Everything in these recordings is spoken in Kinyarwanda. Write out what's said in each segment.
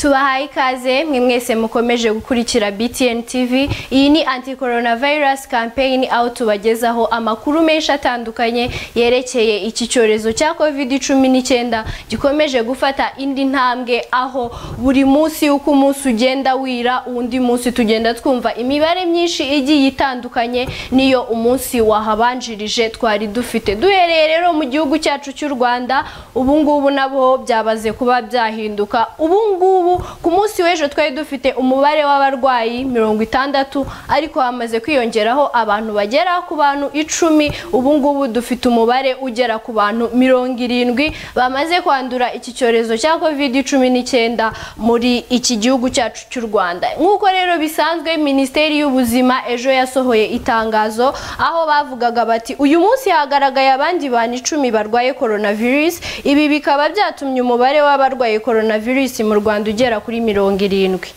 tubahaye ikaze mwe mwese mukomeje gukurikira BTN TV iyi ni anti coronavirus campaign aho tubagezaho amakuru menshi atandukanye yerekeye iki cyorezo cya covid 19 gikomeje gufata indi ntambwe aho buri munsi uko umunsi ugenda wira undi munsi tugenda twumva imibare myinshi igiye itandukanye niyo umunsi wahabanjirije twari dufite duhereye rero mu gihugu cyacu cy'u Rwanda ubu ngubu nabo byabaze kuba byahinduka ubu ngubu ku munsi w'ejo twari dufite umubare w'abarwayi mirongo itandatu ariko hamaze kwiyongeraho abantu bagera ku bantu icumi ubu ngubu dufite umubare ugera ku bantu mirongo irindwi bamaze kwandura iki cyorezo cya covid cumi n'icyenda muri iki gihugu cyacu cy'u Rwanda nk'uko rero bisanzwe minisiteri y'ubuzima ejo yasohoye itangazo aho bavugaga bati uyu munsi hagaragaye abandi bantu icumi barwaye coronavirus ibi bikaba byatumye umubare w'abarwaye coronavirus mu Rwanda ugera kuri mirongo irindwi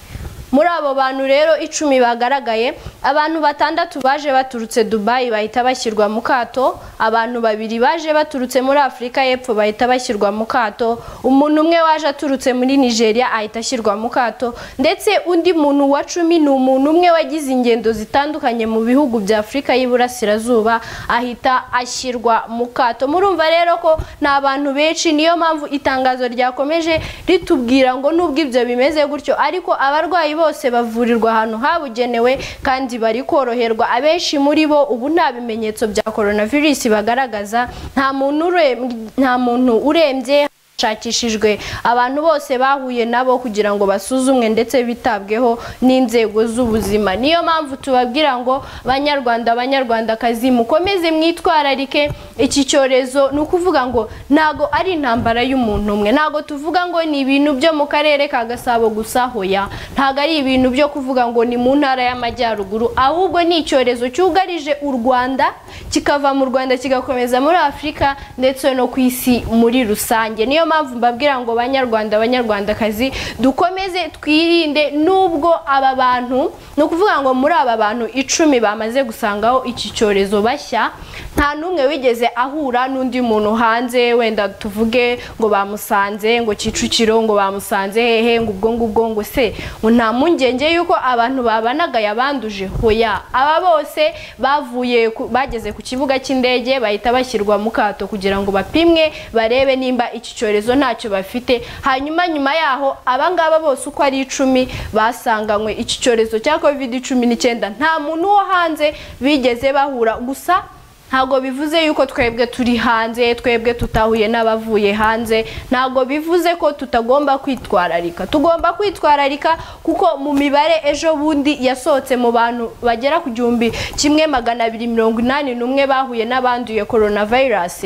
muri abo bantu rero icumi bagaragaye abantu batandatu baje baturutse dubayi bahita bashyirwa mu kato abantu babiri baje baturutse muri afurika y'epfo bahita bashyirwa mu kato umuntu umwe waje aturutse muri nigeria ahita ashyirwa mu kato ndetse undi muntu wa cumi ni umuntu umwe wagize ingendo zitandukanye mu bihugu bya afurika y'iburasirazuba ahita ashyirwa mu kato murumva rero ko ni abantu benshi niyo mpamvu itangazo ryakomeje ritubwira ngo nubwo ibyo bimeze gutyo ariko abarwayi bose bavurirwa ahantu habugenewe kandi bari koroherwa abenshi muri bo ubu nta bimenyetso bya coronavirus bagaragaza nta muntu urembye nta muntu urembye hashakishijwe abantu bose bahuye nabo kugira ngo basuzumwe ndetse bitabweho n'inzego z'ubuzima niyo mpamvu tubabwira ngo banyarwanda banyarwandakazi mukomeze mwitwararike iki cyorezo ni ukuvuga ngo ntago ari intambara y'umuntu umwe ntago tuvuga ngo ni ibintu byo mu karere ka gasabo gusa hoya ntago ari ibintu byo kuvuga ngo ni mu ntara y'amajyaruguru ahubwo ni icyorezo cyugarije u rwanda kikava mu rwanda kigakomeza muri afurika ndetse no ku isi muri rusange niyo mpamvu mbabwira ngo banyarwanda banyarwandakazi dukomeze twirinde nubwo aba bantu ni ukuvuga ngo muri aba bantu icumi bamaze gusangaho iki cyorezo bashya nta n'umwe wigeze ahura n'undi muntu hanze wenda tuvuge ngo bamusanze ngo kicukiro ngo bamusanze hehe ngo ubwo ngubwo ngo se ngo nta mpungenge y'uko abantu babanaga yabanduje hoya aba bose bavuye bageze ku kibuga cy'indege bahita bashyirwa mu kato kugira ngo bapimwe barebe nimba iki cyorezo icyorezo ntacyo bafite hanyuma nyuma yaho abangaba bose uko ari icumi basanganywe iki cyorezo cya covid cumi n'icyenda nta muntu wo hanze bigeze bahura gusa ntabwo bivuze yuko twebwe turi hanze twebwe tutahuye n'abavuye hanze ntabwo bivuze ko tutagomba kwitwararika tugomba kwitwararika kuko mu mibare ejo bundi yasohotse mu bantu bagera ku gihumbi kimwe magana abiri mirongo inani n'umwe bahuye n'abanduye coronavirus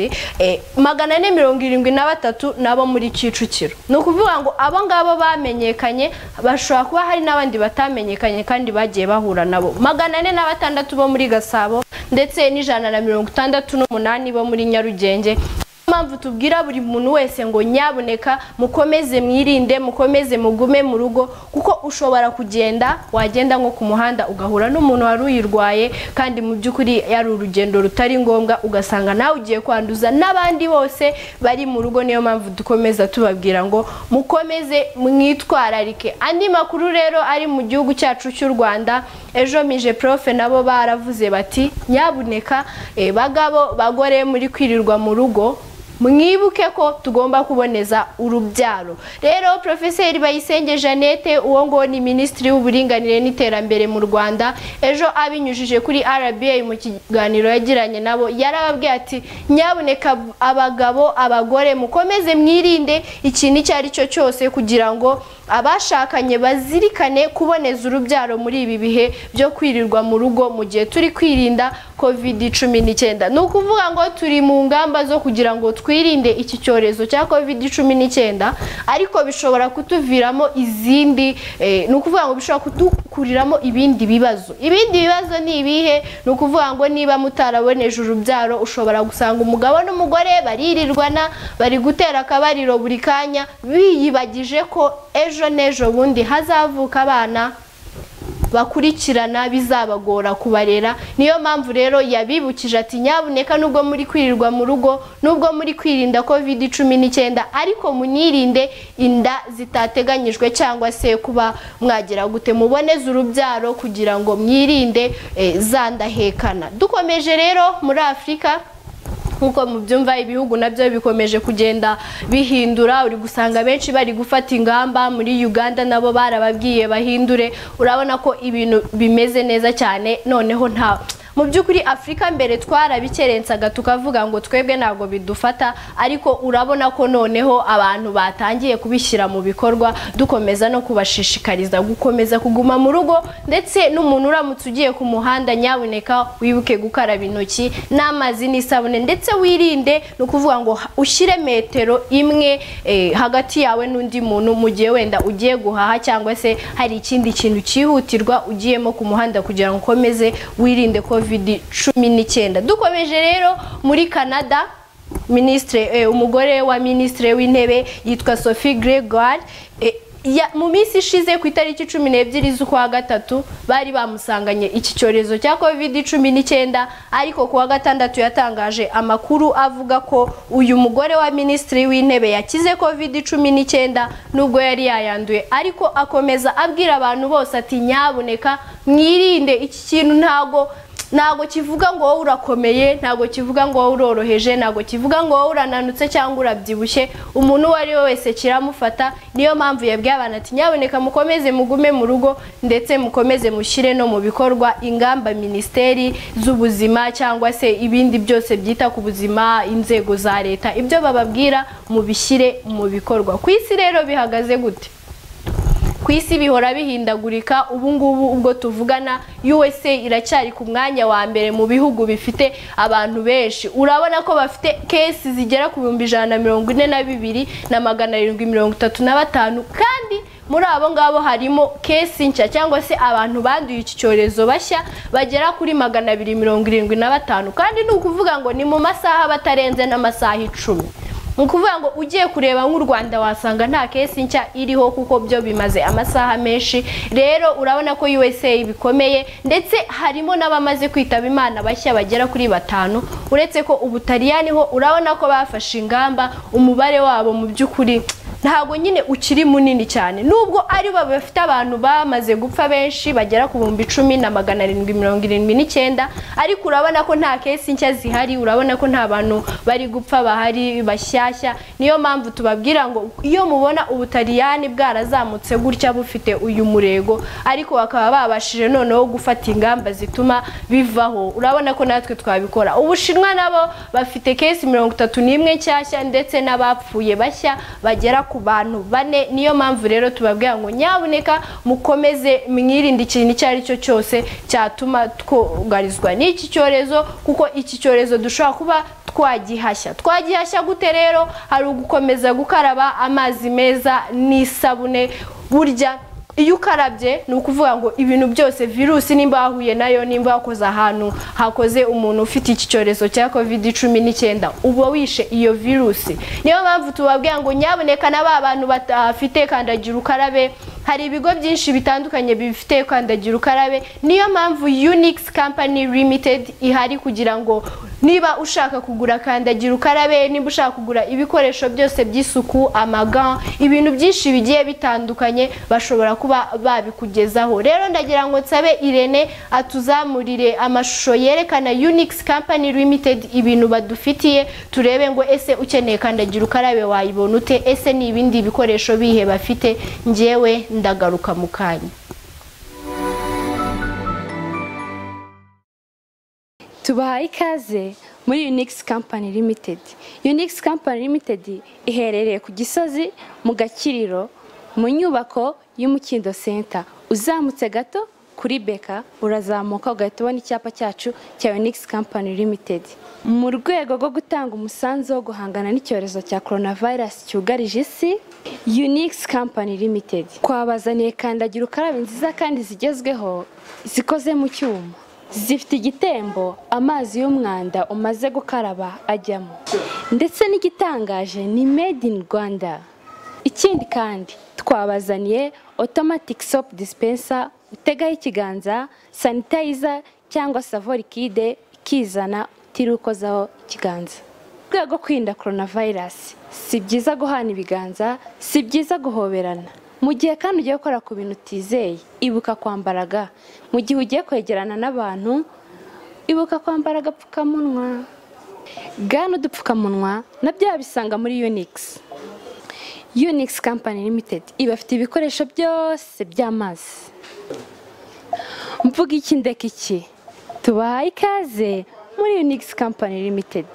magana ane mirongo irindwi na batatu nabo muri kicukiro ni ukuvuga ngo abo ngabo bamenyekanye bashobora kuba hari n'abandi batamenyekanye kandi bagiye bahura nabo magana ane na batandatu bo muri gasabo ndetse n'ijana na mirongo itandatu n'umunani bo muri nyarugenge mpamvu tubwira buri muntu wese ngo nyaboneka mukomeze mwirinde mukomeze mugume mu rugo kuko ushobora kugenda wagenda nko ku muhanda ugahura n'umuntu wari uyirwaye kandi mu by'ukuri yari urugendo rutari ngombwa ugasanga nawe ugiye kwanduza n'abandi bose bari mu rugo niyo mpamvu dukomeza tubabwira ngo mukomeze mwitwararike andi makuru rero ari mu gihugu cyacu cy'u rwanda ejo mije profe nabo baravuze bati nyaboneka bagabo bagore muri kwirirwa mu rugo mwibuke ko tugomba kuboneza urubyaro rero porofeseri bayisenge jeannette uwo ngo ni minisitiri w'uburinganire n'iterambere mu rwanda ejo abinyujije kuri rba mu kiganiro yagiranye nabo yarababwiye ati nyaboneka abagabo abagore mukomeze mwirinde ikintu icyo ari cyo cyose kugira ngo abashakanye bazirikane kuboneza urubyaro muri ibi bihe byo kwirirwa mu rugo mu gihe turi kwirinda covid cumi n'icyenda ni ukuvuga ngo turi mu ngamba zo kugira ngo twi twirinde iki cyorezo cya covid cumi n'icyenda ariko bishobora kutuviramo izindi ni ukuvuga ngo bishobora kudukuriramo ibindi bibazo ibindi bibazo ni ibihe ni ukuvuga ngo niba mutaraboneje urubyaro ushobora gusanga umugabo n'umugore baririrwana bari gutera akabariro buri kanya biyibagije ko ejo n'ejo bundi hazavuka abana bakurikirana bizabagora kubarera niyo mpamvu rero yabibukije ati nyabuneka nubwo muri kwirirwa mu rugo nubwo muri kwirinda covid cumi n'icyenda ariko munirinde inda zitateganyijwe cyangwa se kuba mwagira gute muboneze urubyaro kugira ngo mwirinde eh, za ndahekana dukomeje rero muri afurika nk'uko mubyumva ibihugu nabyo bikomeje kugenda bihindura uri gusanga benshi bari gufata ingamba muri Uganda nabo barababwiye bahindure urabona ko ibintu bimeze neza cyane noneho nta mu by'ukuri afurika mbere twarabikerensega tukavuga ngo twebwe ntabwo bidufata ariko urabona ko noneho abantu batangiye kubishyira mu bikorwa dukomeza no kubashishikariza gukomeza kuguma mu rugo ndetse n'umuntu uramutse ugiye ku muhanda nyabuneka wibuke gukaraba intoki n'amazi n'isabune ndetse wirinde ni ukuvuga ngo ushyire metero imwe eh, hagati yawe n'undi muntu mu gihe wenda ugiye guhaha cyangwa se hari ikindi kintu cyihutirwa ugiyemo ku muhanda kugira ngo ukomeze wirinde ko covid cumi n'icyenda dukomeje rero muri canada minisitiri umugore wa minisitiri w'intebe yitwa sophie gregoire eh, ya- mu minsi ishize ku itariki cumi n'ebyiri z'ukwa gatatu bari bamusanganye iki cyorezo cya covid cumi n'icyenda ariko kuwa gatandatu yatangaje amakuru avuga ko uyu mugore wa minisitiri w'intebe yakize covid cumi n'icyenda nubwo yari yayanduye ariko akomeza abwira abantu bose ati nyabuneka mwirinde iki kintu ntago ntabwo kivuga ngo wowe urakomeye ntabwo kivuga ngo wowe uroroheje ntabwo kivuga ngo wowe urananutse cyangwa urabyibushye umuntu uwo ari we wese kiramufata niyo mpamvu yabwiye abantu ati nyaboneka mukomeze mugume mu rugo ndetse mukomeze mushyire no mu bikorwa ingamba minisiteri z'ubuzima cyangwa se ibindi byose byita ku buzima inzego za leta ibyo bababwira mubishyire mu bikorwa ku isi rero bihagaze gute ku isi bihora bihindagurika ubu ngubu ubwo tuvugana USA iracyari ku mwanya wa mbere mu bihugu bifite abantu benshi urabona ko bafite kesi zigera ku bihumbi ijana na mirongo ine na bibiri na magana arindwi mirongo itatu na batanu kandi muri abo ngabo harimo kesi nshya cyangwa se abantu banduye iki cyorezo bashya bagera kuri magana abiri mirongo irindwi na batanu kandi ni ukuvuga ngo ni mu masaha batarenze n'amasaha icumi ni ukuvuga ngo ugiye kureba nk'u rwanda wasanga nta kesi nshya iriho kuko byo bimaze amasaha menshi rero urabona ko usa bikomeye ndetse harimo n'abamaze kwitaba imana bashya bagera kuri batanu uretse ko ubutaliyani ho urabona ko bafashe ingamba umubare wabo mu by'ukuri ntabwo nyine ukiri munini cyane nubwo ari bo bafite abantu bamaze gupfa benshi bagera ku bihumbi icumi na magana arindwi mirongo irindwi n'icyenda ariko urabona ko nta kesi nshya zihari urabona ko nta bantu bari gupfa bahari bashyashya niyo mpamvu tubabwira ngo iyo mubona ubutaliyani bwarazamutse gutya bufite uyu murego ariko bakaba babashije noneho gufata ingamba zituma bivaho urabona ko natwe twabikora ubushinwa nabo bafite kesi mirongo itatu n'imwe nshyashya ndetse n'abapfuye bashya bagera ku bantu bane niyo mpamvu rero tubabwira ngo nyabuneka mukomeze mwirinde ikintu icyo ari cyo cyose cyatuma twugarizwa n'iki cyorezo kuko iki cyorezo dushobora kuba twagihashya twagihashya gute rero hari ugukomeza gukaraba amazi meza n'isabune burya iyo ukarabye ni ukuvuga ngo ibintu byose virusi nimba wahuye nayo nimba wakoze ahantu hakoze umuntu ufite iki cyorezo cya covid cumi n'icyenda uba wishe iyo virusi niyo mpamvu tubabwira ngo nyaboneka na ba bantu batafite kandagira ukarabe hari ibigo byinshi bitandukanye bifite kandagira ukarabe niyo mpamvu unix company limited ihari kugira ngo niba ushaka kugura kandagira ukarabe niba ushaka kugura ibikoresho byose by'isuku amaga ibintu byinshi bigiye bitandukanye bashobora kuba babikugezaho rero ndagira ngo nsabe irene atuzamurire amashusho yerekana unix company limited ibintu badufitiye turebe ngo ese ukeneye kandagira ukarabe wayibona ute ese ni ibindi bikoresho bihe bafite ngewe ndagaruka mu kanya tubahaye ikaze muri unix company limited unix company limited iherereye ku gisozi mu gakiriro mu nyubako y'umukindo center uzamutse gato kuri beka urazamuka ugahita ubona icyapa cyacu cya unix company limited mu rwego rwo gutanga umusanzu wo guhangana n'icyorezo cya coronavirus cyugarije isi unix company limited twabazaniye kandagira ukarabe nziza kandi zigezweho zikoze mu cyuma zifite igitembo amazi y'umwanda umaze gukaraba ajyamo ndetse n'igitangaje ni made in rwanda ikindi kandi twabazaniye automatic soap dispenser utegaho ikiganza sanitayiza cyangwa savo likide ikizana utiriwe ikiganza mu rwego rwo kwirinda korona vayirasi si byiza guhana ibiganza si byiza guhoberana mu gihe kandi ugiye gukora ku bintu utizeye ibuka kwambara ga mu gihe ugiye kwegerana n'abantu ibuka kwambara agapfukamunwa ga n'udupfukamunwa na byo wabisanga muri yunikisi Unix Company Limited ibafite ibikoresho byose by'amazi mvuga iki ndeka iki tubahaye ikaze muri Unix Company Limited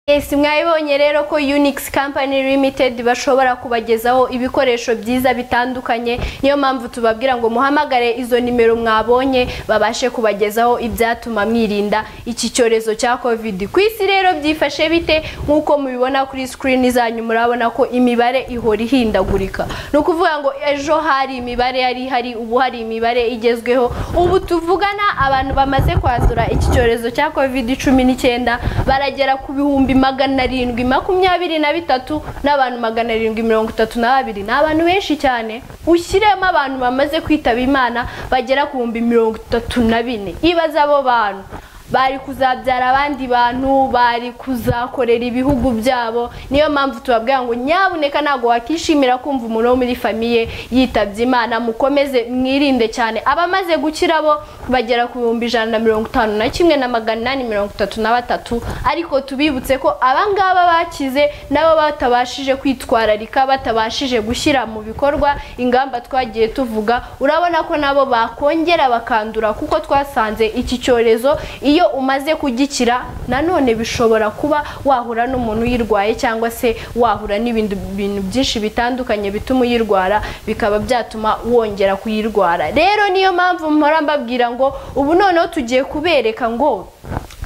Yes, mwabibonye rero ko Unix Company Limited bashobora kubagezaho ibikoresho byiza bitandukanye niyo mpamvu tubabwira ngo muhamagare izo nimero mwabonye babashe kubagezaho ibyatuma mwirinda iki cyorezo cya COVID ku isi rero byifashe bite nk'uko mubibona kuri screen zanyu murabona ko imibare ihora ihindagurika ni ukuvuga ngo ejo hari imibare yari ihari ubu hari imibare igezweho ubu tuvugana abantu bamaze kwandura iki cyorezo cya COVID cumi n'icyenda baragera ku bihumbi ibihumbi magana arindwi makumyabiri na bitatu n'abantu magana arindwi mirongo itatu na babiri ni abantu benshi cyane ushyiremo abantu bamaze kwitaba imana bagera ku bihumbi mirongo itatu na bine ibaze abo bantu bari kuzabyara abandi bantu bari kuzakorera ibihugu byabo niyo mpamvu tubabwira ngo nyabuneka ntabwo wakishimira kumva umuntu wo muri famiye yitabye imana mukomeze mwirinde cyane abamaze gukira bo bagera ku bihumbi ijana na mirongo itanu na kimwe na magana inani mirongo itatu na batatu ariko tubibutse ko abangaba bakize nabo batabashije kwitwararika batabashije gushyira mu bikorwa ingamba twagiye tuvuga urabona ko nabo bakongera bakandura kuko twasanze iki cyorezo iyo iyo umaze kugikira nanone bishobora kuba wahura n'umuntu uyirwaye cyangwa se wahura n'ibindi bintu byinshi bitandukanye bituma uyirwara bikaba byatuma wongera kuyirwara rero niyo mpamvu mpora mbabwira ngo ubu noneho tugiye kubereka ngo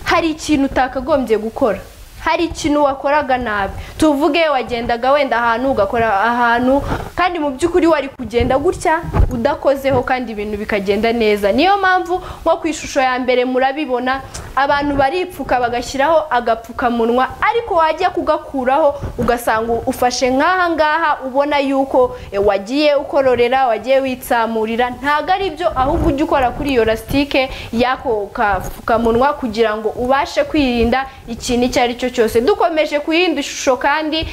hari ikintu utakagombye gukora hari ikintu wakoraga nabi tuvuge wagendaga wenda ahantu ugakora ahantu kandi mu by'ukuri wari kugenda gutya udakozeho kandi ibintu bikagenda neza niyo mpamvu nko ku ishusho ya mbere murabibona abantu baripfuka bagashyiraho agapfukamunwa ariko wajya kugakuraho ugasanga ufashe nk'aha ngaha ubona yuko e, wagiye ukororera wagiye witsamurira ntabwo ari byo ahubwo ujya ukora kuri iyo lasitike y'ako kapfukamunwa kugira ngo ubashe kwirinda ikintu icyo ari cyo cyose dukomeje kuyindi shusho kandi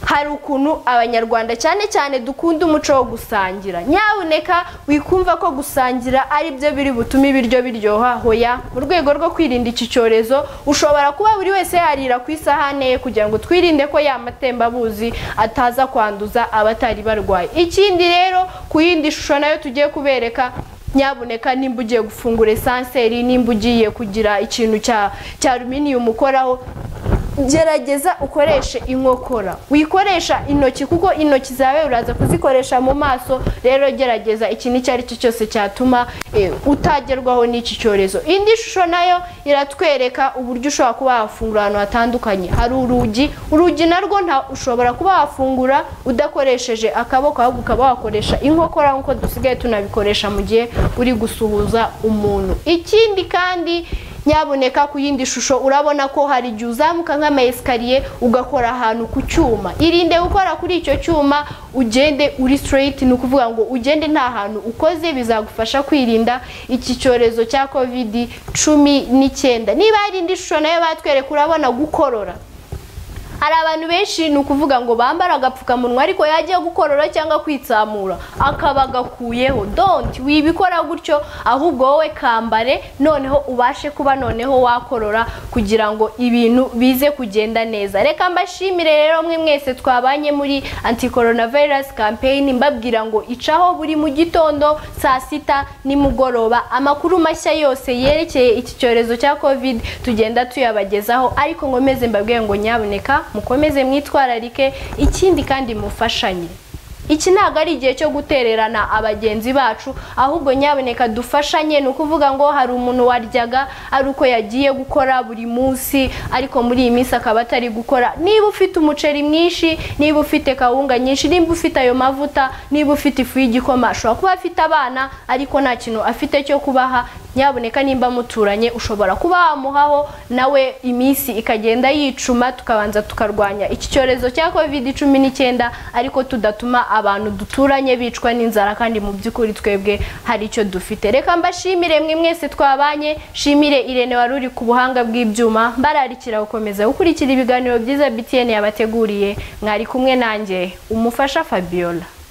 hari ukuntu abanyarwanda cyane cyane dukunda umuco wo gusangira nyabuneka wikumva ko gusangira ari byo biri butume ibiryo biryoha hoya mu rwego rwo kwirinda iki cyorezo ushobora kuba buri wese yarira ku isahane ye kugira ngo twirinde ko ya matembabuzi ataza kwanduza abatari barwaye ikindi rero ku yindi shusho nayo tugiye kubereka nyabuneka nimba ugiye gufungura esanseri nimba ugiye kugira ikintu cya ruminiyumu ukoraho gerageza ukoreshe inkokora wikoresha intoki kuko intoki zawe uraza kuzikoresha mu maso rero gerageza ikintu icyo ari cyo cyose cyatuma utagerwaho n'iki cyorezo indi shusho nayo iratwereka uburyo ushobora kuba wafungura ahantu hatandukanye hari urugi urugi narwo ushobora kuba wafungura udakoresheje akaboko ahubwo ukaba wakoresha inkokora nk'uko dusigaye tunabikoresha mu gihe uri gusuhuza umuntu ikindi kandi nyabuneka ku yindi shusho urabona ko hari igihe uzamuka nk'amayesikariye ugakora ahantu ku cyuma irinde gukora kuri icyo cyuma ugende uri sitereyiti ni ukuvuga ngo ugende nta hantu ukoze bizagufasha kwirinda iki cyorezo cya kovidi cumi n'icyenda niba hari indi shusho nayo batwereka urabona gukorora hari abantu benshi ni ukuvuga ngo bambara agapfukamunwa ariko yagiye gukorora cyangwa kwitsamura akaba agakuyeho donti wibikora gutyo ahubwo wowe kambare noneho ubashe kuba noneho wakorora kugira ngo ibintu bize kugenda neza reka mbashimire rero mwe mwese twabanye muri anti korona virusi kampeyini mbabwira ngo icaho buri mu gitondo saa sita nimugoroba amakuru mashya yose yerekeye iki cyorezo cya covid tugenda tuyabagezaho ariko nkomeze mbabwire ngo nyaboneka mukomeze mwitwararike ikindi kandi mufashanye iki ntabwo ari igihe cyo gutererana abagenzi bacu ahubwo nyaboneka dufashanye ni ukuvuga ngo hari umuntu waryaga ari uko yagiye gukora buri munsi ariko muri iyi minsi akaba atari gukora niba ufite umuceri mwinshi niba ufite kawunga nyinshi niba ufite ayo mavuta niba ufite ifu y'igikoma ashobora kuba afite abana ariko nta kintu afite cyo kubaha nyaboneka nimba muturanye ushobora kuba wamuhaho nawe iminsi ikagenda yicuma tukabanza tukarwanya iki cyorezo cya covid cumi n'icyenda ariko tudatuma abantu duturanye bicwa n'inzara kandi mu by'ukuri twebwe hari icyo dufite reka mbashimire mwe mwese twabanye shimire irene wari uri ku buhanga bw'ibyuma mbararikira gukomeza gukurikira ibiganiro byiza btn yabateguriye mwari kumwe nanjye umufasha fabiola